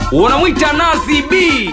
unamwita Nazi B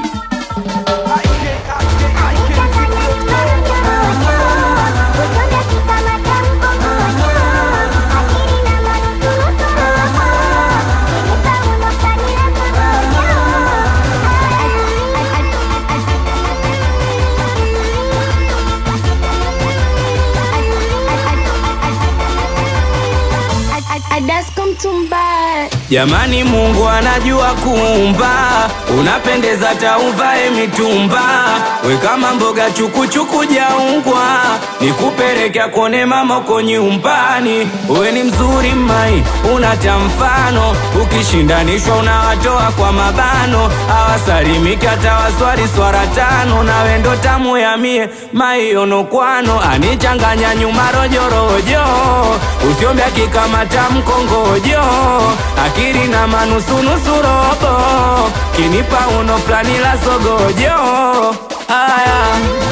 Jamani, Mungu anajua kuumba, unapendeza tauvae mitumba, we kama mboga chukuchuku jaungwa, nikupelekea kone mama uko nyumbani. We ni mzuri mai, unata mfano, ukishindanishwa unawatoa kwa mabano, awasalimiki hata waswali swara tano, nawe ndo tamu ya mie maionokwano, anichanganya nyuma rojorojo, usiombya kikamata mkongojo akili na manusunusu robo kinipa uno fulani la sogojo aya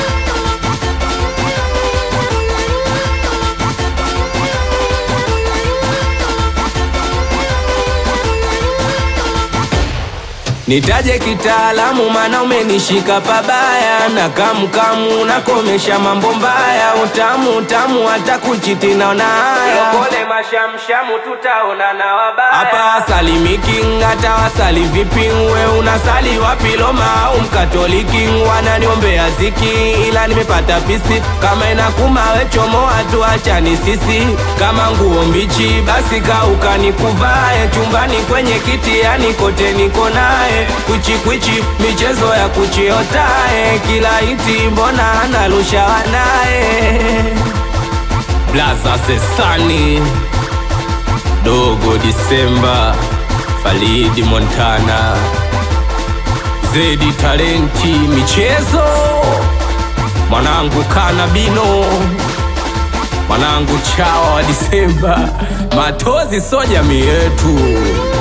Nitaje kitaalamu mana umenishika pabaya na kamkamu nakomesha mambo mbaya utamu utamu hata kuchiti naona haya pole mashamshamu tutaona na wabaya hapa wasalimiki hata wasali vipi we unasali wapi Roma au mkatoliki wananiombea ziki ila nimepata pisi kama inakuma we chomoa tu achani sisi kama nguo mbichi basi kauka nikuvae chumbani kwenye kiti yani kote niko naye kwichi kwichi michezo ya kuchiotae kila iti mbona analusha wanaye blaza sesani dogo disemba falidi montana zedi talenti michezo mwanangu kanabino mwanangu chawa wa disemba matozi so jamii yetu